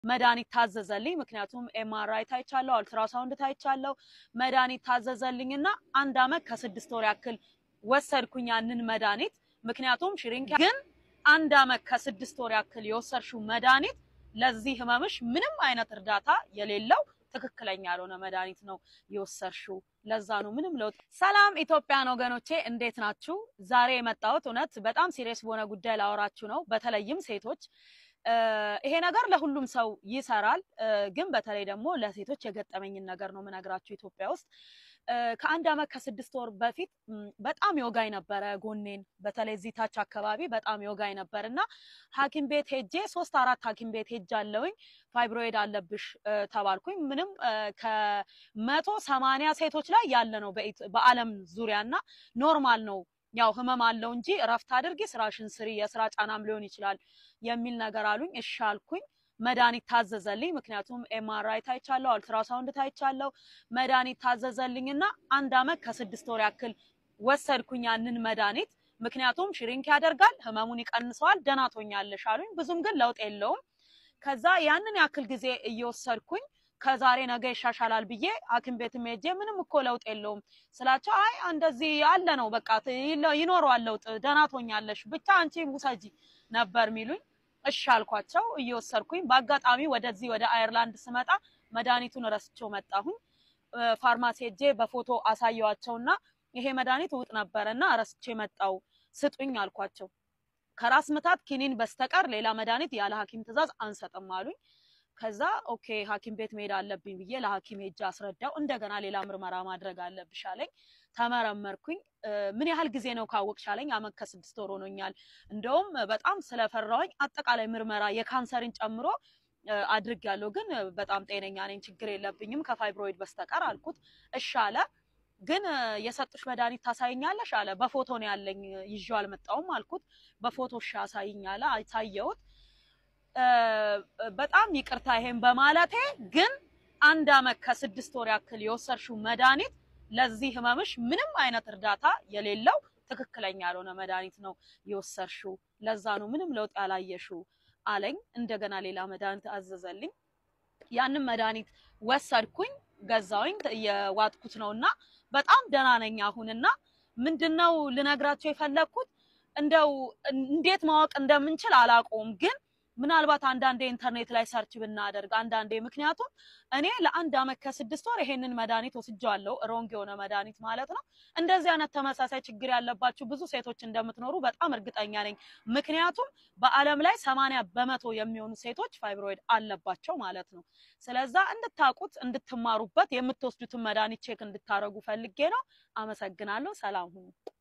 መድኃኒት ታዘዘልኝ። ምክንያቱም ኤምአርአይ ታይቻለሁ፣ አልትራሳውንድ ታይቻለሁ። መድኃኒት ታዘዘልኝ እና አንድ አመት ከስድስት ወር ያክል ወሰድኩኝ ያንን መድኃኒት። ምክንያቱም ሽሪንክ ግን አንድ አመት ከስድስት ወር ያክል የወሰድሽው መድኃኒት ለዚህ ህመምሽ ምንም አይነት እርዳታ የሌለው ትክክለኛ ያልሆነ መድኃኒት ነው የወሰድሽው። ለዛ ነው ምንም ለውጥ። ሰላም ኢትዮጵያን ወገኖቼ እንዴት ናችሁ? ዛሬ የመጣሁት እውነት በጣም ሲሪየስ በሆነ ጉዳይ ላወራችሁ ነው። በተለይም ሴቶች ይሄ ነገር ለሁሉም ሰው ይሰራል፣ ግን በተለይ ደግሞ ለሴቶች የገጠመኝን ነገር ነው የምነግራችሁ። ኢትዮጵያ ውስጥ ከአንድ አመት ከስድስት ወር በፊት በጣም የወጋኝ ነበረ ጎኔን፣ በተለይ እዚህ ታች አካባቢ በጣም የወጋኝ ነበር እና ሐኪም ቤት ሄጄ ሶስት አራት ሐኪም ቤት ሄጃለሁኝ። ፋይብሮይድ አለብሽ ተባልኩኝ። ምንም ከመቶ ሰማንያ ሴቶች ላይ ያለ ነው በዓለም ዙሪያ እና ኖርማል ነው ያው ህመም አለው እንጂ እረፍት አድርጊ፣ ስራሽን ስሪ፣ የስራ ጫናም ሊሆን ይችላል የሚል ነገር አሉኝ። እሺ አልኩኝ። መድኃኒት ታዘዘልኝ። ምክንያቱም ኤምአርአይ ታይቻለሁ፣ አልትራሳውንድ ታይቻለሁ። መድኃኒት ታዘዘልኝ እና አንድ አመት ከስድስት ወር ያክል ወሰድኩኝ ያንን መድኃኒት። ምክንያቱም ሽሪንክ ያደርጋል፣ ህመሙን ይቀንሰዋል፣ ደህና ትሆኛለሽ አሉኝ። ብዙም ግን ለውጥ የለውም። ከዛ ያንን ያክል ጊዜ እየወሰድኩኝ ከዛሬ ነገ ይሻሻላል ብዬ ሐኪም ቤትም ሄጄ ምንም እኮ ለውጥ የለውም ስላቸው አይ እንደዚህ ያለ ነው በቃ ይኖረዋል ለውጥ ደህና ትሆኛለሽ ብቻ አንቺ ውሰጂ ነበር የሚሉኝ። እሺ አልኳቸው እየወሰድኩኝ። በአጋጣሚ ወደዚህ ወደ አየርላንድ ስመጣ መድኃኒቱን ረስቼው መጣሁኝ። ፋርማሲ ሄጄ በፎቶ አሳየዋቸውና ይሄ መድኃኒት ውጥ ነበረና ረስቼ መጣው ስጡኝ አልኳቸው። ከራስ ምታት ኪኒን በስተቀር ሌላ መድኃኒት ያለ ሐኪም ትዕዛዝ አንሰጥም አሉኝ። ከዛ ኦኬ ሐኪም ቤት መሄድ አለብኝ ብዬ ለሐኪም ሄጄ አስረዳው። እንደገና ሌላ ምርመራ ማድረግ አለብሽ አለኝ። ተመረመርኩኝ። ምን ያህል ጊዜ ነው ካወቅሽ አለኝ። አመት ከስድስት ወር ሆኖኛል። እንደውም በጣም ስለፈራሁኝ አጠቃላይ ምርመራ የካንሰርን ጨምሮ አድርጌያለሁ፣ ግን በጣም ጤነኛ ነኝ፣ ችግር የለብኝም ከፋይብሮይድ በስተቀር አልኩት። እሺ አለ። ግን የሰጡሽ መድኃኒት ታሳይኛለሽ አለ። በፎቶ ነው ያለኝ ይዤው አልመጣሁም አልኩት። በፎቶ እሺ አሳይኝ አለ። አሳየሁት። በጣም ይቅርታ ይሄን በማለቴ ግን አንድ አመት ከስድስት ወር ያክል የወሰድሽው መድኃኒት ለዚህ ህመምሽ ምንም አይነት እርዳታ የሌለው ትክክለኛ ያልሆነ መድኃኒት ነው የወሰድሽው። ለዛ ነው ምንም ለውጥ ያላየሽው አለኝ። እንደገና ሌላ መድኃኒት አዘዘልኝ። ያንን መድኃኒት ወሰድኩኝ፣ ገዛውኝ፣ የዋጥኩት ነው እና በጣም ደህና ነኝ አሁንና ምንድነው ልነግራቸው የፈለግኩት እንደው እንዴት ማወቅ እንደምንችል አላውቀውም ግን ምናልባት አንዳንዴ ኢንተርኔት ላይ ሰርች ብናደርግ አንዳንዴ ምክንያቱም እኔ ለአንድ አመት ከስድስት ወር ይሄንን መድኃኒት ወስጃለሁ። ሮንግ የሆነ መድኃኒት ማለት ነው። እንደዚህ አይነት ተመሳሳይ ችግር ያለባችሁ ብዙ ሴቶች እንደምትኖሩ በጣም እርግጠኛ ነኝ። ምክንያቱም በዓለም ላይ ሰማንያ በመቶ የሚሆኑ ሴቶች ፋይብሮይድ አለባቸው ማለት ነው። ስለዛ እንድታውቁት እንድትማሩበት፣ የምትወስዱትን መድኃኒት ቼክ እንድታረጉ ፈልጌ ነው። አመሰግናለሁ። ሰላም ሁኑ።